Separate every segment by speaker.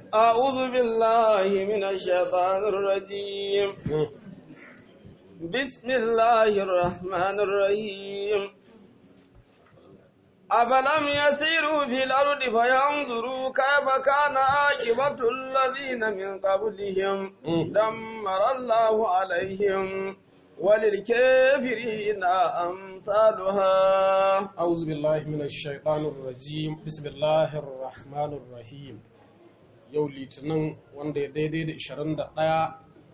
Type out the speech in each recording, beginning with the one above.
Speaker 1: أعوذ بالله من الشيطان الرجيم بسم الله الرحمن الرحيم أفلم يسيروا في الأرض فينظروا كيف كان عاقبة الذين من قبلهم دمر الله عليهم وللكافرين أمثالها
Speaker 2: أعوذ بالله من الشيطان الرجيم بسم الله الرحمن الرحيم yau litinin wanda ya daidai da 21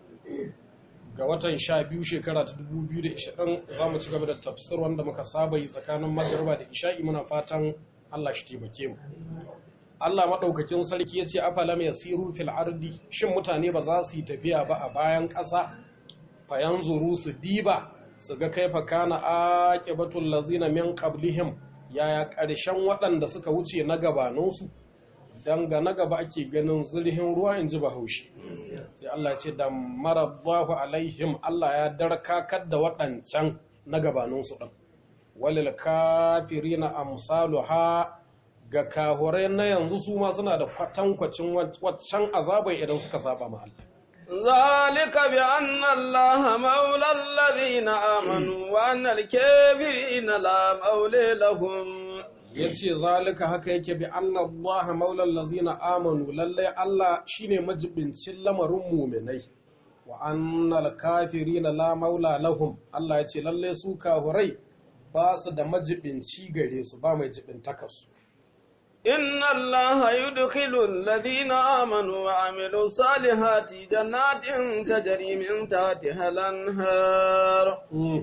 Speaker 2: ga watan 12 shekara ta 2020 za mu ci gaba da tafsir wanda muka saba yi tsakanin magarba da isha'i muna fatan Allah shi taimake mu Allah maɗaukakin sarki ya ce afalam yasiru fil ardi shin mutane ba za su yi tafiya ba a bayan ƙasa fayan zuru su diba su ga kaifa kana aqibatul lazina min qablihim yaya ƙarshen waɗanda suka wuce na gabaninsu dan ga na gaba ake ganin zurhin ruwa in ji bahaushe sai Allah ce da marabbahu alaihim Allah ya darkakar da waɗancan na gabaninsu ɗin walil kafirina amsaluha ga kahurai na yanzu su ma suna da kwatankwacin waccan azabai idan suka saba ma Allah
Speaker 1: ذلك بأن الله مولى الذين آمنوا وأن الكافرين لا مولى لهم
Speaker 2: ya ce zalika haka yake bi annallaha maulal lazina amanu lallai Allah shine majibincin lamarin muminai wa annal kafirina la maula lahum Allah ya ce lallai su kahurai ba su da majibinci gare su ba mai jibintakarsu
Speaker 1: إن الله يدخل الذين آمنوا وعملوا الصالحات جنات تجري من تحتها الأنهار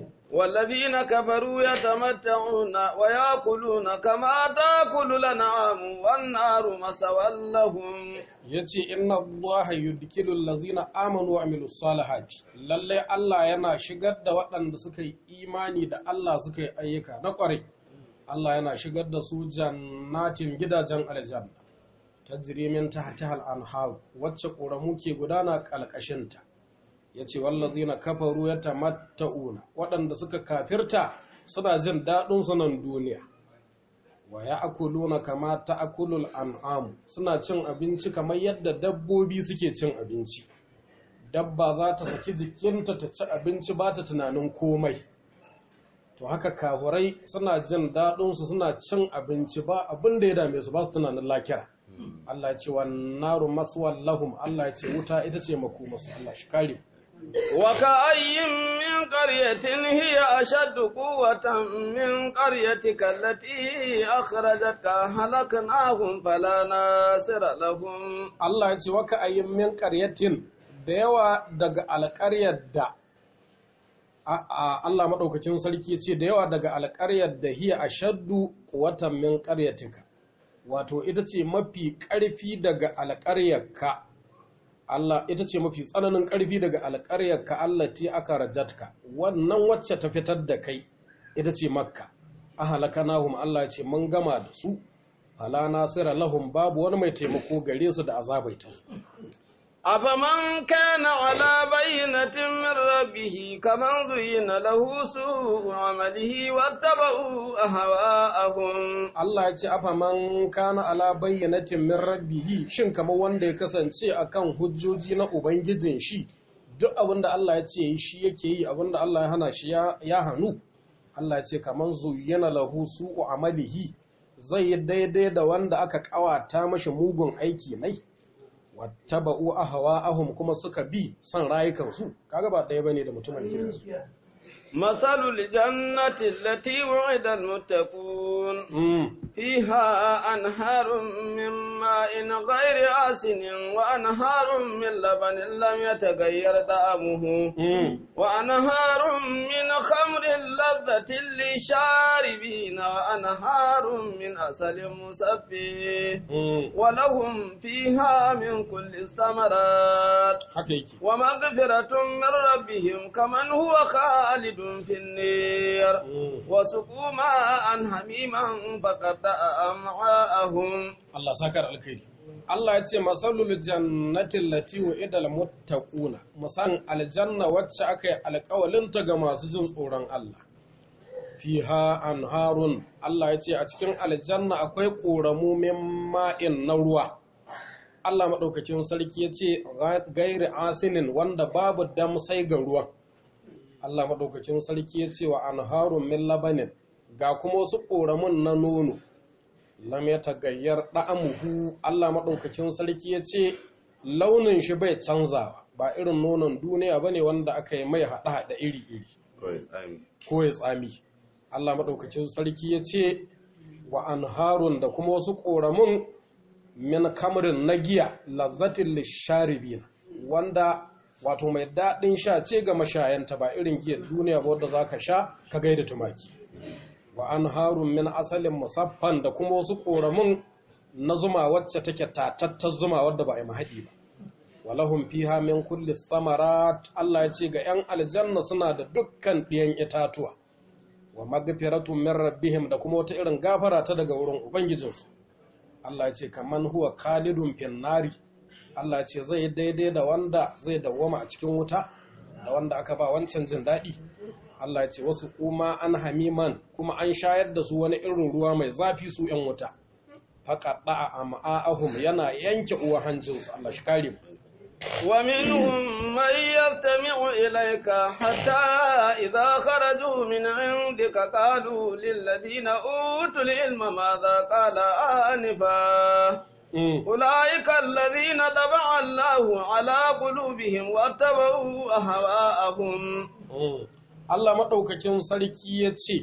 Speaker 1: والذين كفروا يتمتعون ويأكلون كما تأكل الأنعام والنار مسوى لهم
Speaker 2: yace inna allaha yudkilu allazina amanu wa amilus salihati lalle Allah yana shigar da waɗanda suka yi imani da Allah suka yi ayyuka na ƙwarai Allah yana shigar da su jannatin gidajen aljanna tajri min tahtiha al-anhar wacce ƙoramu ke gudana ƙalƙashinta ya ce wallazina kafaru ya tamatta'una waɗanda suka kafirta suna jin daɗin sunan duniya wa ya akuluna kama ta akulul an'am suna cin abinci kamar yadda dabbobi suke cin abinci dabba za ta saki jikinta ta ci abinci ba ta tunanin komai to haka kafurai suna jin daɗinsu suna cin abinci ba abin da ya dame su ba su tunanin lakira Allah ya ce wa naru maswal lahum Allah ya ce wuta ita ce makomasu Allah shi kare
Speaker 1: وكأي من قرية هي أشد قوة من قريتك التي أخرجتك هلكناهم فلا ناصر لهم
Speaker 2: Allah ya ce waka ayyin min ƙaryatin da yawa daga alƙaryar da Allah maɗaukacin sarki ce da yawa daga alƙaryar da hiya ashaddu quwwatan min ƙaryatika wato ita ce mafi ƙarfi daga alƙaryarka Allah ita ce mafi tsananin ƙarfi daga alƙaryarka Allah ti aka rajatka wannan wacce ta fitar da kai ita ce makka a halakanahum Allah ce mun gama da su fala nasira lahum babu wani mai taimako gare su da azabaita
Speaker 1: أفمن كان على بينة من ربه كمن زين له سوء عمله واتبعوا أهواءهم
Speaker 2: Allah ya ce afa man kana ala bayyanatin min rabbihi shin kamar wanda ya kasance akan hujjoji na ubangijin shi duk abinda Allah ya ce shi yake yi abinda Allah ya hana shi ya hannu Allah ya ce kamar zuyyana lahu su'u amalihi zai yi daidai da wanda aka kawata mashi mugun aiki nai wattaba'u ahwa'ahum kuma suka bi son rayukansu kaga ba ɗaya bane da mutumin kirki
Speaker 1: مثل الجنة التي وعد المتقون فيها أنهار من ماء غير آسن وأنهار من لبن لم يتغير طعمه وأنهار من خمر لذة للشاربين وأنهار من عسل مصفي ولهم فيها من كل الثمرات ومغفرة من ربهم كمن هو خالد في النير وسقوا ماء حميما فقطع أمعاءهم
Speaker 2: Allah sakar alkhairi Allah ya ce masalul jannatin lati wa'ida almuttaquna musan aljanna wacce aka yi alƙawalinta ga masu jin tsoron Allah fiha anharun Allah ya ce a cikin aljanna akwai ƙoramu min ma'in na ruwa Allah maɗaukacin sarki ya ce gairi asinin wanda babu damsai ga ruwan Allah maɗaukacin sarki ya ce wa anharun min labanin ga kuma wasu ƙoramun na nono lam ya tagayyar ɗa'amuhu Allah maɗaukacin sarki ya ce launin shi bai canzawa ba irin nonon duniya ba ne wanda aka yi mai haɗa-haɗa iri-iri ko ya tsami Allah maɗaukacin sarki ya ce wa anharun da kuma wasu ƙoramun min kamrin na giya lazzatin lisharibina wanda wato mai daɗin sha ce ga mashayanta ba irin giyar duniya ba wadda za ka sha ka gaida tumaki wa an harun min asalin musaffan da kuma wasu ƙoramin na zuma wacce take tatattar zuma wadda ba a yi mahaɗi ba walahum fiha min kulli samarat Allah ya ce ga 'yan aljanna suna da dukkan ɗiyan itatuwa wa magfiratun min rabbihim da kuma wata irin gafara ta daga wurin ubangijinsu Allah ya ce kaman huwa khalidun fin nari Allah ya ce zai daidai da wanda zai dawwama a cikin wuta da wanda aka ba wancan jin daɗi Allah ya ce wasu kuma an hamiman kuma an shayar da su wani irin ruwa mai zafi su ‘yan wuta faƙaɗa a ma'ahum yana yanke uwa hanjinsu Allah shi kare mu
Speaker 1: ومنهم من يستمع إليك حتى إذا خرجوا من عندك قالوا للذين أوتوا العلم ماذا قال آنفا أولئك الذين طبع الله على قلوبهم واتبعوا أهواءهم
Speaker 2: Allah maɗaukakin sarki ya ce,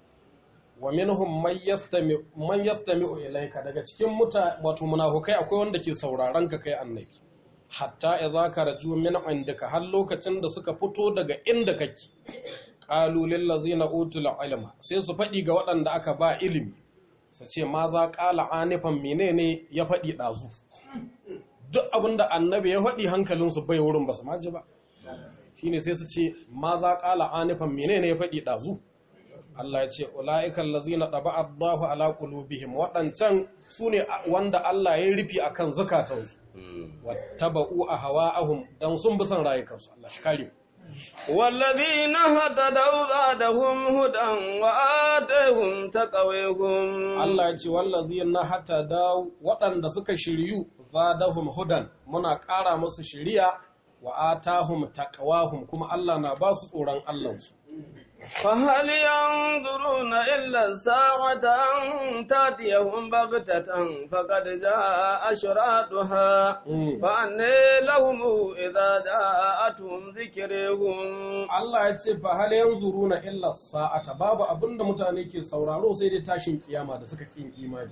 Speaker 2: wa minhum man yastami'u ilaika daga cikin muta wato munafukai akwai wanda ke sauraron ka kai annabi hatta idza karaju min indaka har lokacin da suka fito daga inda kake qalu lil ladzina utul ilma sai su faɗi ga waɗanda aka ba ilimi su ce ma za ƙala anifan menene ya faɗi ɗazu duk abinda annabi ya faɗi hankalinsu bai wurin ba su maji ba shine sai su ce ma za ƙala anifan menene ya faɗi ɗazu Allah ya ce ula'ikan lazina ɗaba Allahu ala qulubihim waɗancan su ne wanda Allah ya rufi akan zukatansu wattaba'u ahwa'ahum dan sun bi son rayukansu Allah shi kare
Speaker 1: والذين هتدوا زادهم هدى وآتيهم تقويهم
Speaker 2: Allah ya ce wallazina hatada waɗanda suka shiryu zadahum hudan muna ƙara musu shiriya wa atahum taqwahum kuma Allah na ba su tsoron Allahnsu
Speaker 1: فهل ينظرون إلا الساعة أن تأتيهم بغتة فقد جاء أشراطها فأني لهم إذا جاءتهم ذكرهم
Speaker 2: Allah ya ce fa hal yanzuruna illa sa'ata babu abinda mutane ke sauraro sai dai tashin kiyama da suka kin imani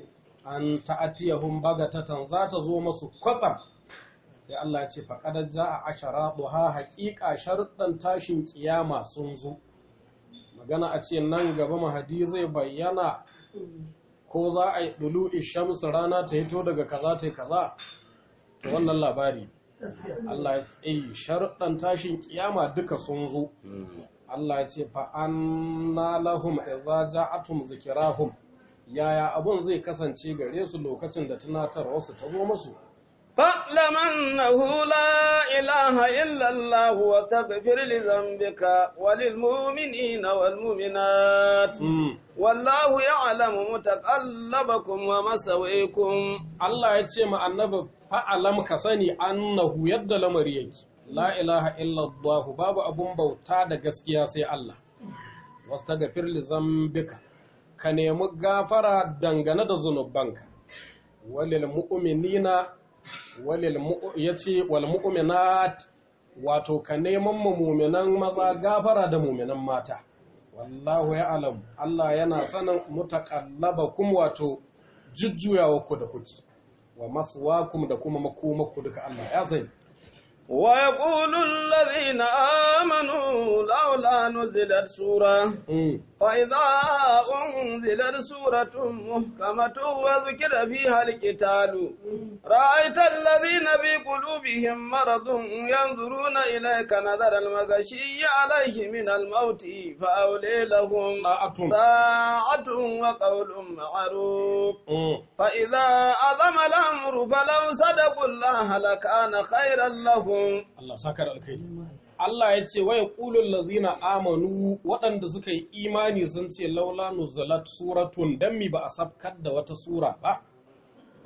Speaker 2: an ta'atiyahum bagatatan za ta zo masu kwatsam sai Allah ya ce fa qad jaa asharaduha haqiqa sharuɗan tashin kiyama sun zo magana a ce nan gaba mahadi zai bayyana ko za a yi dulu shamsu rana ta hito daga kaza ta kaza to wannan labari Allah ya ce sharuɗan tashin kiyama duka sun zo Allah ya ce fa anna lahum idza ja'atum zikrahum yaya abun zai kasance gare su lokacin da tunatarwa su ta zo musu
Speaker 1: فاعلم أنه لا إله إلا الله وتغفر لذنبك وللمؤمنين والمؤمنات والله يعلم متقلبكم ومسويكم
Speaker 2: Allah ya ce ma annabi fa'alam ka sani annahu yadda lamari yake la ilaha illallah babu abun bauta da gaskiya sai Allah wastaghfir li zambika ka nemi gafara dangane da zunubanka walil mu'minina walil yace wal mu'minat wato ka neman mu mu'minan maza gafara da mu'minan mata wallahu ya'lam Allah yana sanin mutaqallabakum wato jujjuyawa ku da kuke wa maswakum da kuma makomaku duka Allah ya sani
Speaker 1: ويقول الذين آمنوا لولا نزلت سورة فإذا أنزلت سورة محكمة وذكر فيها القتال رأيت الذين في قلوبهم مرض ينظرون إليك نظر المغشي عليه من الموت فأولي لهم طاعة وقول معروف فإذا أظم الأمر فلو صدقوا الله لكان خيرا لهم
Speaker 2: Allah saka da alkai. Allah ya ce waya ƙulun lazina amanu waɗanda suka yi imani sun ce laula nuzalat suratun dan mi ba a sabkar da wata sura ba.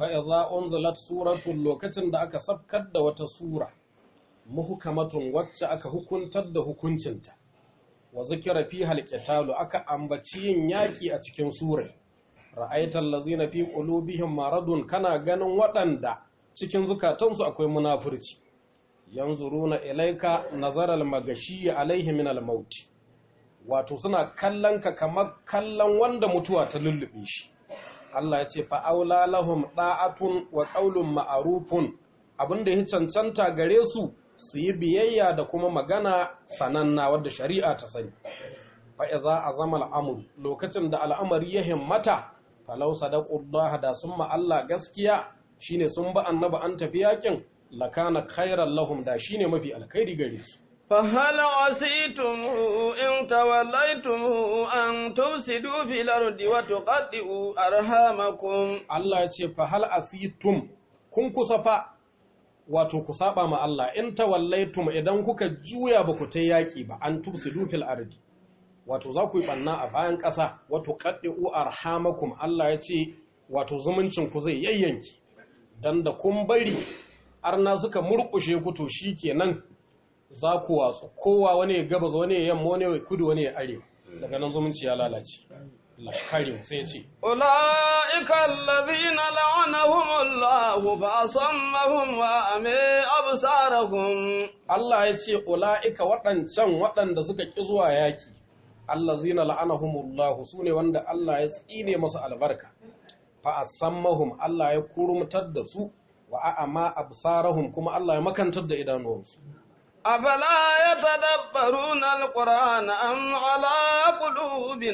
Speaker 2: fa idza unzilat suratun lokacin da aka sabkar da wata sura muhkamatun wacce aka hukuntar da hukuncinta wa zikira fi halqitalu aka ambaci yin yaki a cikin surar ra'aital ladzina fi qulubihim maradun kana ganin waɗanda cikin zukatansu akwai munafurci yanzuruna ilaika nazaral magashi alaihi min al-maut wato suna kallon ka kamar kallon wanda mutuwa ta lullube shi Allah ya ce fa aula lahum da'atun wa qaulun ma'rufun abinda ya cancanta gare su su yi biyayya da kuma magana sananna wadda shari'a ta sani fa idza azama al-amr lokacin da al'amari ya himmata falau sadaqullaha da sun ma Allah gaskiya shine sun ba annabi an tafi yakin lakana khairan lahum da shine mafi alkhairi gare su
Speaker 1: فهل عسيتم إن توليتم أن تفسدوا في الأرض وتقطعوا أرحامكم
Speaker 2: Allah ya ce fa hal asitum kun kusa fa wato ku saba ma Allah in tawallaitum idan kuka juya ba ku ta yaki ba an tufsidu fil ardi wato za ku yi banna a bayan ƙasa wato qaddu arhamakum Allah ya ce wato zumuncin ku zai yayyanki dan da kun bari arna suka murkushe ku to shikenan za ku watsu kowa wani ya gabas wani ya yamma wani ya kudu wani ya arewa daga nan zumunci ya lalace Allah shi kare mu sai ya ce
Speaker 1: أولئك الذين لعنهم الله فأصمهم وأمي أبصارهم
Speaker 2: Allah ya ce ula'ika waɗancan waɗanda suka ƙi zuwa yaƙi Allah zina la'anahumullahu su ne wanda Allah ya tsine masu albarka fa asammahum Allah ya kurumtar da su wa a'ama absarahum kuma Allah ya makantar da idanuwansu
Speaker 1: أفلا يتدبرون القرآن أم على قلوب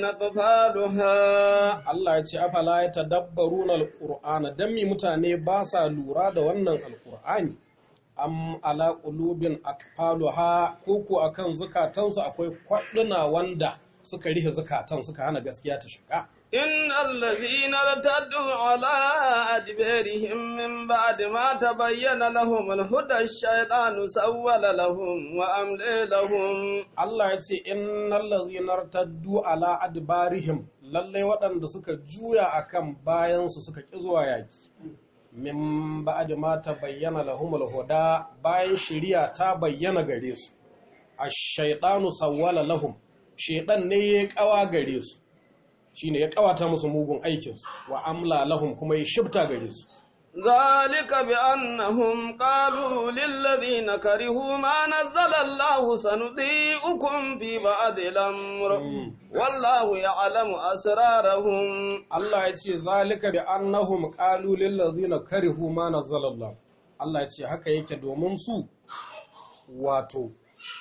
Speaker 1: أقفالها
Speaker 2: Allah ya ce afala ya tadabbaruna alqur'ana dan mi mutane ba sa lura da wannan alqur'ani am ala qulubin akfaluha ko ko akan zukatansu akwai kwaɗuna wanda suka rihe zukatan suka hana gaskiya ta shiga
Speaker 1: إن الذين ارتدوا على أدبارهم من بعد ما تبين لهم الهدى الشيطان سول لهم وأملي لهم
Speaker 2: Allah ya ce innal ladzina irtaddu ala adbarihim lalle waɗanda suka juya akan bayansu suka ƙi zuwa yaki min ba'd ma tabayyana lahumul huda bayan shari'a ta bayyana gare su ash-shaytanu sawwala lahum shaytan ne ya kawa gare su shine ya kawata musu mugun aikin su wa amla lahum kuma ya shibta gare su
Speaker 1: ذلك بأنهم قالوا للذين كرهوا ما نزل الله سنطيعكم في بعض الأمر والله يعلم أسرارهم
Speaker 2: Allah ya ce zalika bi annahum qalu lil ladzina karihu ma nazzalallah Allah ya ce haka yake domin su wato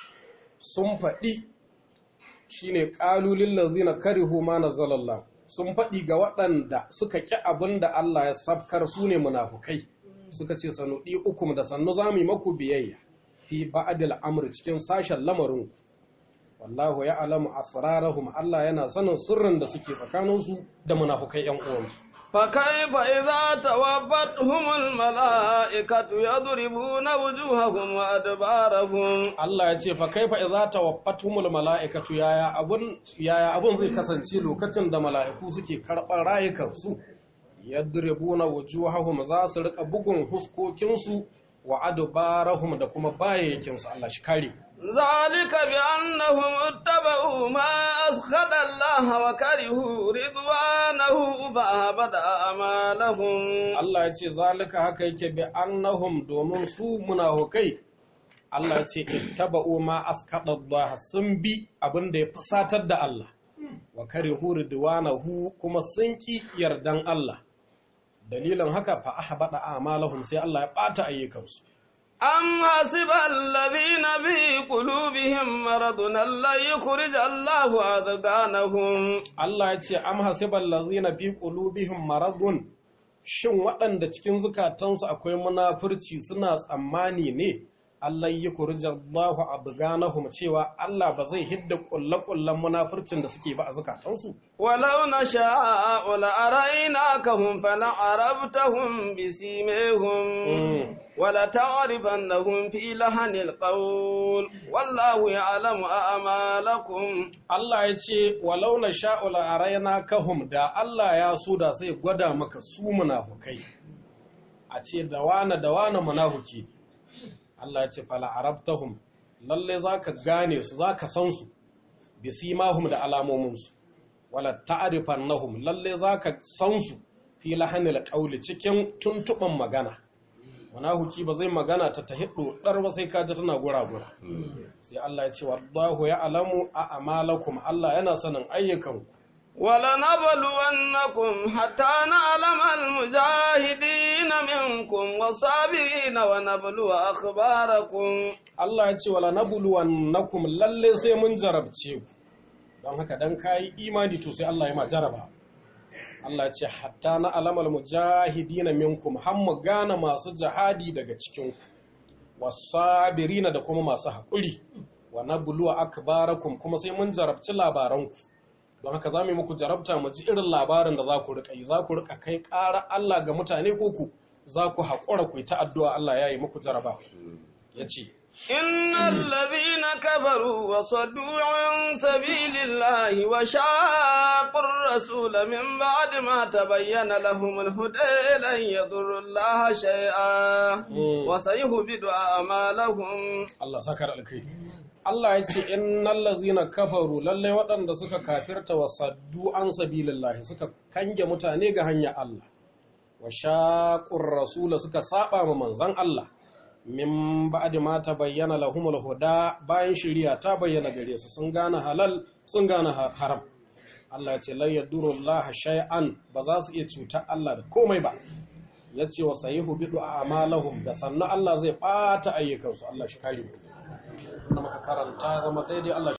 Speaker 2: sun faɗi shine qalu lil ladzina karihu ma nazzalallah sun faɗi ga waɗanda suka ƙi abin da Allah ya sabkar su ne munafukai suka ce sanuɗi ukum da sannu za mu yi maku biyayya fi ba'adil amr cikin sashen lamarin wallahu ya alamu asrarahum Allah yana sanin sirrin da suke tsakaninsu da munafukai ƴan uwansu
Speaker 1: فكيف إذا توفتهم الملائكة يضربون وجوههم وأدبارهم
Speaker 2: Allah ya ce fa kaifa idza tawaffatumul mala'ikatu yaya abun yaya abun zai kasance lokacin da mala'iku suke karɓar rayukansu yadribuna wujuhahum za su rika bugun huskokinsu wa adbarahum da kuma bayyakin su Allah shi kare
Speaker 1: ذلك بأنهم اتبعوا ما أسخط الله وكرهوا رضوانه فأهبط أعمالهم
Speaker 2: Allah ya ce zalika haka yake bi annahum domin su munafukai Allah ya ce ittaba'u ma askada Allah sun bi abin da ya fusatar da Allah wa karihu ridwanahu kuma sun ki yardan Allah dalilin haka fa ahbada a'malahum sai Allah ya bata ayyukansu
Speaker 1: أم حسب الذين في قلوبهم مرض أن لن يخرج الله أذقانهم
Speaker 2: Allah ya ce am hasibal ladzina fi qulubihim maradun shin waɗanda cikin zukatansu akwai munafurci suna tsammani ne Allah yi kurjallahu abganahum cewa Allah ba zai hidda kullakullan munafurcin da suke ba a zukatansu
Speaker 1: ولو نشاء لأريناكهم فلعرفتهم بسيميهم ولتعرفنهم في لحن القول والله يعلم أعمالكم
Speaker 2: Allah ya ce walau na sha'ula a raina kahum da Allah ya so da sai gwada maka su munafukai a ce da wane da wane munafuki Allah ya ce fala arabtahum lalle zaka gane su zaka san su bisimahum da alamomin su wala ta'rifannahum lalle zaka san su fi lahanil qawli cikin tuntuban magana munafuki ba zai magana ta tahiddu dar ba sai ka ji tana gura-gura sai Allah ya ce wallahu ya'lamu a amalakum Allah yana sanin ayyukanku
Speaker 1: ولنبلونكم حتى نعلم المجاهدين منكم والصابرين ونبلو أخباركم
Speaker 2: Allah ya ce wala nabluwannakum lalle sai mun jarabce ku don haka dan kai imani to sai Allah ya ma jaraba Allah ya ce hatta na alamal mujahidina minkum har mu gane masu jihadi daga cikin ku wasabirina da kuma masu haƙuri wa nabluwa akbarakum kuma sai mun jarabci labaranku don haka za mu yi muku jarabta mu ji irin labarin da za ku riƙa yi za ku riƙa kai ƙara Allah ga mutane ko ku za ku haƙura ku yi ta addu'a Allah ya yi muku jaraba ya ce
Speaker 1: إن الذين كفروا وصدوا عن سبيل الله وشاقوا الرسول من بعد ما تبين لهم الهدى لن يضروا الله شيئا وسيهبط أعمالهم
Speaker 2: Allah sakar alkai Allah ya ce innal ladzina kafaru lalle waɗanda suka kafirta wa saddu an sabilillahi suka kange mutane ga hanyar Allah wa shaqur rasula suka saba ma manzon Allah min ba'di ma tabayyana lahumul huda bayan shari'a ta bayyana gare su sun gane halal sun gane haram Allah ya ce la yadurullaha shay'an ba za su iya cutar Allah da komai ba ya ce wa sayihu bidu a amalahum da sannu Allah zai ɓata ayyukansu Allah shi kare mu. Wanda muka karanta zama daidai Allah